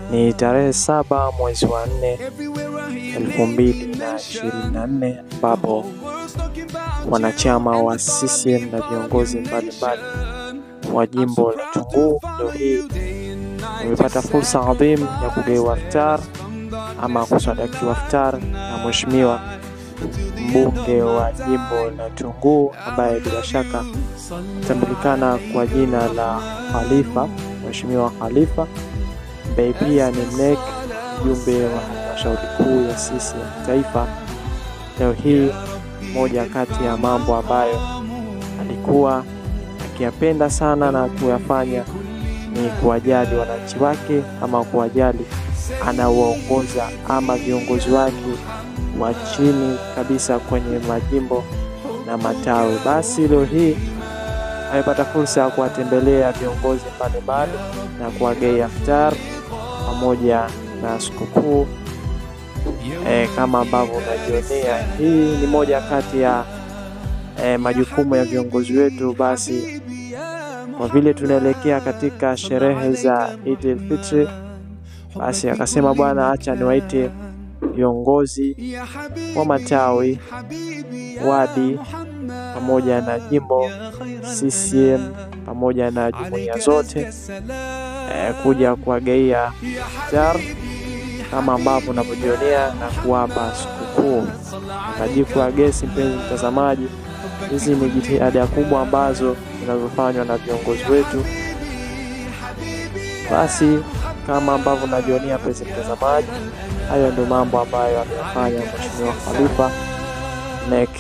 Ni tarehe saba mwezi wa nne elfu mbili na ishirini na nne ambapo wanachama wa CCM na viongozi mbalimbali wa jimbo la Tunguu leo hii wamepata fursa adhimu ya kugawa iftar ama kusadakiwa iftar na mheshimiwa mbunge wa jimbo la Tunguu ambaye bila shaka atambulikana kwa jina la Khalifa, Mheshimiwa Khalifa ambaye pia ni NEC mjumbe wa halmashauri kuu ya CCM taifa. Leo hii moja kati ya mambo ambayo alikuwa akiyapenda sana na kuyafanya ni kuwajali wananchi wake ama kuwajali anawaongoza ama viongozi wake wa chini kabisa kwenye majimbo na matawi. Basi leo hii amepata fursa ya kuwatembelea viongozi mbalimbali na kuwagea iftar pamoja na sikukuu e, kama ambavyo unajionea. Hii ni moja kati ya e, majukumu ya viongozi wetu. Basi kwa vile tunaelekea katika sherehe za Eid al-Fitr, basi akasema bwana, acha niwaite viongozi wa matawi, wadi pamoja na jimbo CCM pamoja na jumuiya zote e, kuja kuwagaia iftar kama ambavyo unavyojionea na kuwapa sikukuu. Tajiko ya gesi, mpenzi mtazamaji, hizi ni jitihada kubwa ambazo zinazofanywa na viongozi wetu. Basi kama ambavyo unajionea, mpenzi mtazamaji, hayo ndio mambo ambayo ameyafanya Mheshimiwa Khalifa NEC.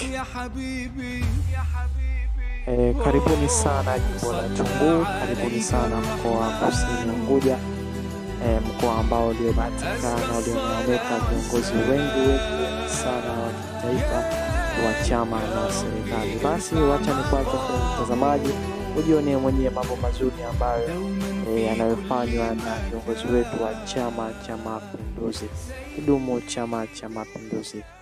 E, karibuni sana jimbo la Tunguu, karibuni sana mkoa wa Kusini Unguja, e, mkoa ambao uliobahatika na ulioneemeka viongozi wengi wengi sana wa kitaifa wa chama na serikali. Basi wacha ni kwako mtazamaji, ujionee mwenyewe mambo mazuri ambayo e, yanayofanywa na viongozi wetu wa Chama cha Mapinduzi. Kidumu Chama cha Mapinduzi!